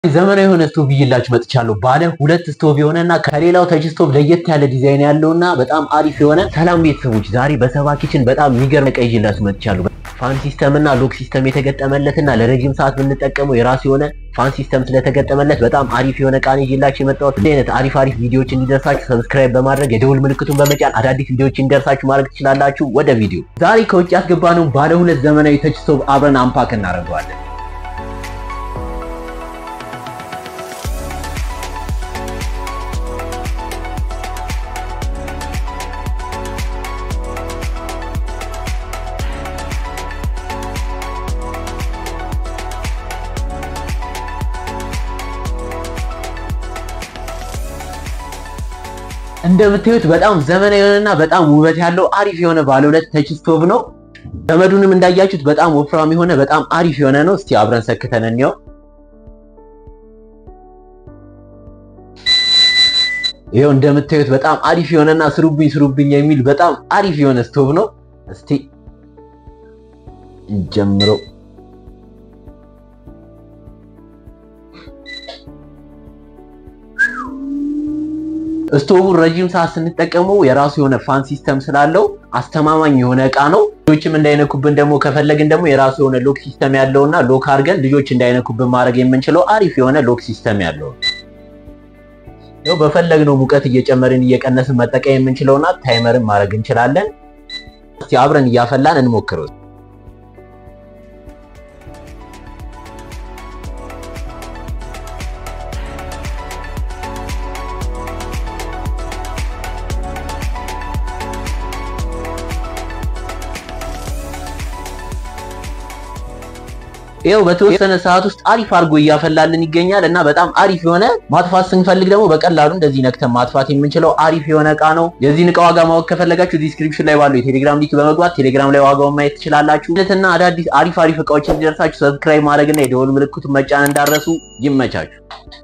ዘመናዊ የሆነ ስቶቭ ይዤላችሁ መጥቻለሁ። ባለ ሁለት ስቶቭ የሆነና ከሌላው ተች ስቶቭ ለየት ያለ ዲዛይን ያለውና በጣም አሪፍ የሆነ ሰላም ቤተሰቦች፣ ዛሬ በሰባ ኪችን በጣም የሚገርም ዕቃ ይዤላችሁ መጥቻለሁ። ፋን ሲስተም እና ሎክ ሲስተም የተገጠመለትና ለረጅም ሰዓት ብንጠቀመው የራሱ የሆነ ፋን ሲስተም ስለተገጠመለት በጣም አሪፍ የሆነ ዕቃ ነው ይዤላችሁ የመጣሁት። እንደዚህ አይነት አሪፍ አሪፍ ቪዲዮዎች እንዲደርሳችሁ ሰብስክራይብ በማድረግ የደውል ምልክቱን በመጫን አዳዲስ ቪዲዮዎች እንዲደርሳችሁ ማድረግ ትችላላችሁ። ወደ ቪዲዮ ዛሬ ከውጭ ያስገባነው ባለ ሁለት ዘመናዊ ተች ስቶቭ አብረን አምፓክ እናደርገዋለን። እንደምታዩት በጣም ዘመናዊ የሆነና በጣም ውበት ያለው አሪፍ የሆነ ባለ ሁለት ተች ስቶቭ ነው። ገመዱንም እንዳያችሁት በጣም ወፍራም የሆነ በጣም አሪፍ የሆነ ነው። እስቲ አብረን ሰክተን እንየው። ይኸው እንደምታዩት በጣም አሪፍ የሆነና ስሩብኝ ስሩብኝ የሚል በጣም አሪፍ የሆነ ስቶቭ ነው። እስቲ እንጀምረው። ስቶቡን ረጅም ሰዓት ስንጠቀመው የራሱ የሆነ ፋን ሲስተም ስላለው አስተማማኝ የሆነ እቃ ነው። ልጆችም እንዳይነኩብን ደግሞ ከፈለግን ደግሞ የራሱ የሆነ ሎክ ሲስተም ያለውና ሎክ አድርገን ልጆች እንዳይነኩብን ማድረግ የምንችለው አሪፍ የሆነ ሎክ ሲስተም ያለው ነው። በፈለግነው ሙቀት እየጨመርን እየቀነስን መጠቀም የምንችለውና ታይመርን ማድረግ እንችላለን። እስቲ አብረን እያፈላን እንሞክረው። ይኸው በተወሰነ ሰዓት ውስጥ አሪፍ አድርጎ እያፈላልን ይገኛል እና በጣም አሪፍ የሆነ ማጥፋት ስንፈልግ ደግሞ በቀላሉ እንደዚህ ነክተን ማጥፋት የምንችለው አሪፍ የሆነ እቃ ነው። የዚህን እቃ ዋጋ ማወቅ ከፈለጋችሁ ዲስክሪፕሽን ላይ ባለው የቴሌግራም ሊንክ በመግባት ቴሌግራም ላይ ዋጋውን ማየት ትችላላችሁ። እና አዳዲስ አሪፍ አሪፍ እቃዎች እንዲደርሳችሁ ሰብስክራይብ ማድረግና የደወል ምልክቱን መጫን እንዳረሱ። ይመቻችሁ።